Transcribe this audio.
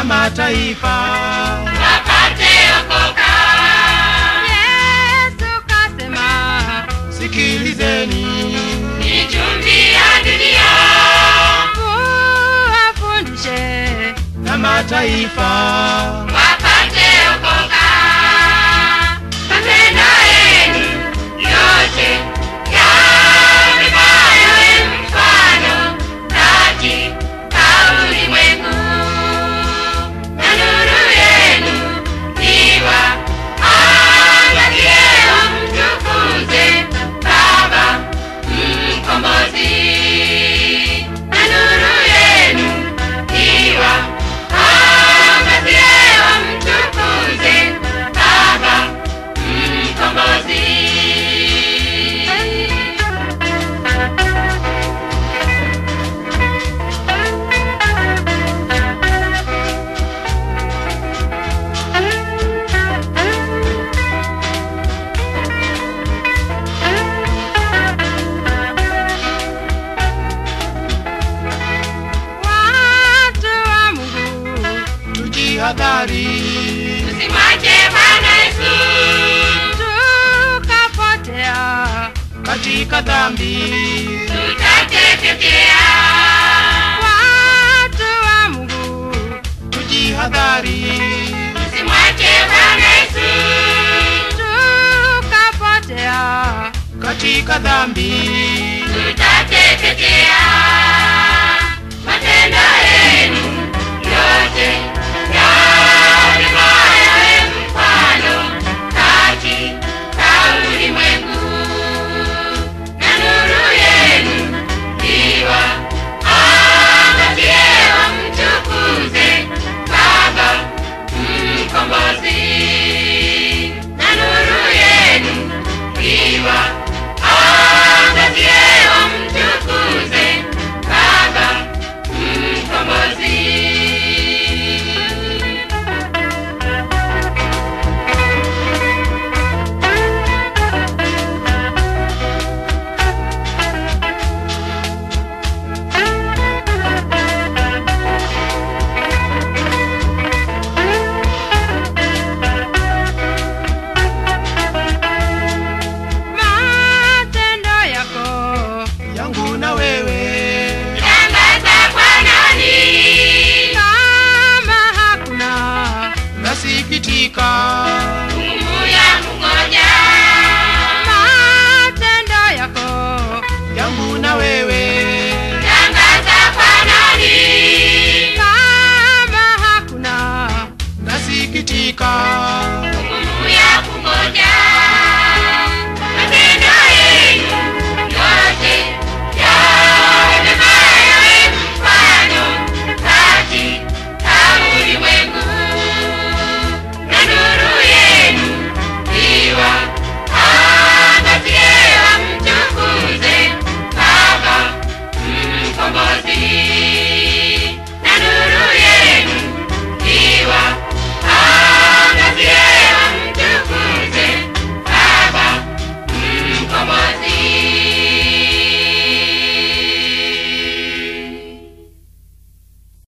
mataifa wapate okoka. Yesu kasema, sikilizeni Ni chumvi ya dunia, muwafundishe na mataifa wapate okoka. Matendo yenu yote yamefanywa mfano katika ulimwengu, na nuru yenu iwaangazie, mtukuze Baba Mkombozi, na nuru yenu iwaangazie, mtukuze Baba Mkombozi. watu wa Mungu, tujihadhari Tusimwache Bwana Yesu, tukapotea katika dhambi tutateketea. watu wa Mungu, tujihadhari Tusimwache Bwana Yesu, tukapotea katika dhambi tutateketea.